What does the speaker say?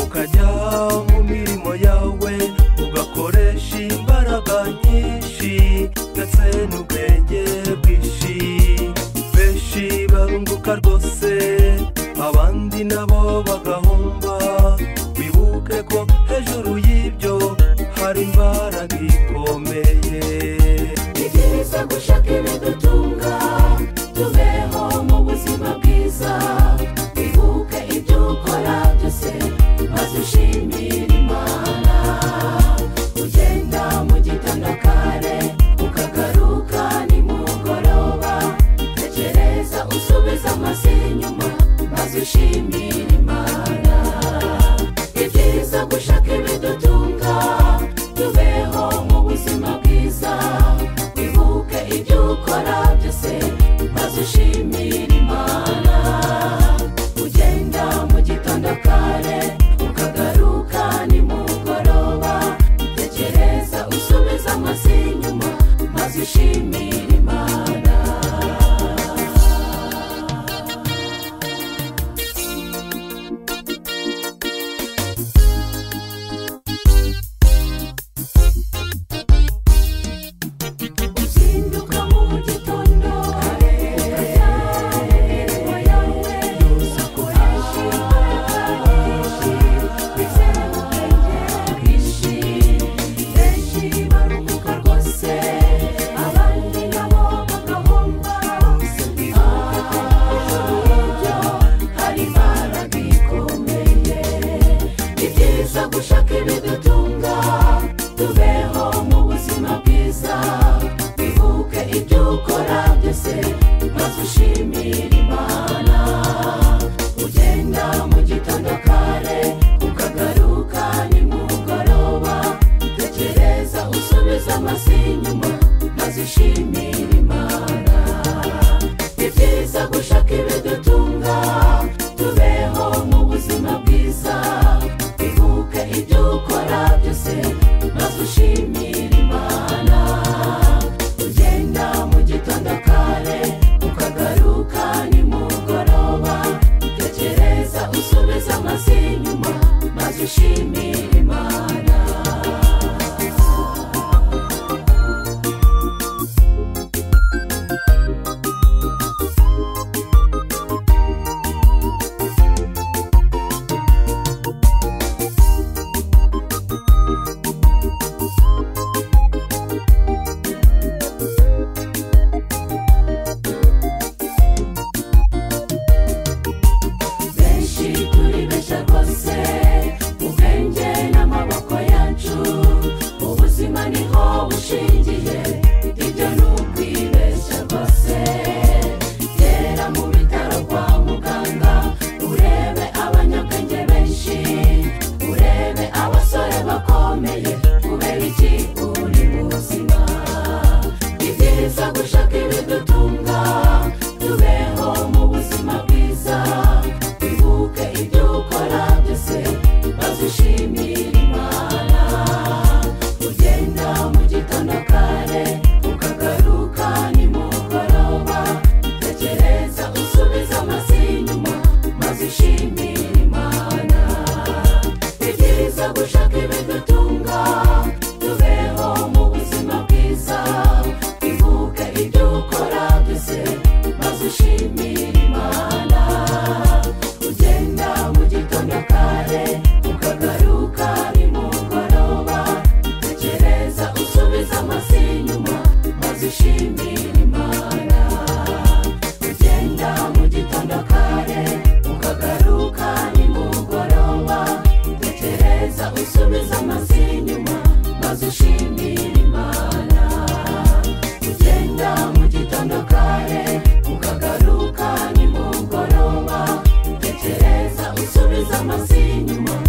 ukajya mu mirimo yawe ugakoresha imbaraga nyinshi ndetse n'ubwenge bwinshi benshi barunguka rwose abandi nabo bagahomba wibuke ko hejuru y'ibyo hari imbaraga ikomeye ni byiza gushaka ibidutunga tubeho mu buzima bwiza wibuke ibyo ukora byose maze ushimire imana ugenda mu gitondo kare ukagaruka nimugoroba tekereza usubiza amaso inyuma maze ushimire imana ni byiza gushaka ibidutunga tubeho mu buzima bwiza wibuke ibyo ukora byose maze ushimire imana ugenda mu gitondo kare ukagaruka nimugoroba tekereza usubiza amaso inyuma maze ushimire imana uzinduka mu gitondo ukajya mu mirimo yawe ukoresha imbaraga nyinshi ndetse n'ubwenge bwinshi benshi barunguka rwose abandi nabo bagahomba hejuru y'ibyo hari imbaraga ikomeye ni byiza gushaka ibidutunga tubeho mu buzima bwiza wibuke ibyo ukora byose maze ushimire imana ugenda mu gitondo kare ukagaruka nimugoroba tekereza usubiza amaso inyuma maze ushimire imana ni byiza gushaka ibidutunga tubeho mu buzima bwiza wibuke ibyo ukora byose maze ushimire imana ugenda mu gitondo kare ukagaruka nimugoroba tekereza usubiza amaso inyuma maze ushimire imana benshi turibeshya rwose ubwenge n'amaboko yacu ubuzima niho bushingiye ibyo ni ukwibeshya rwose gera mu bitaro kwa muganga urebe abanyabwenge benshi urebe abasore bakomeye kubera iki uri muzima ni byiza gushaka ibidutunga tubeho mu buzima bwiza wibuke ibyo ukora byose maze ushimire imana ugenda mu gitondo kare ukagaruka nimugoroba tekereza usubiza amaso inyuma maze ushimire imana ni byiza gushaka ibidutunga tubeho mu buzima bwiza wibuke ibyo ukora byose maze ushimire imana ugenda mu gitondo kare ukagaruka nimugoroba tekereza usubiza amaso inyuma maze ushimire imana ugenda mu gitondo kare ukagaruka nimugoroba tekereza usubiza amaso inyuma maze ushimire imana ugenda mu gitondo kare ukagaruka nimugoroba tekereza usubiza amaso inyuma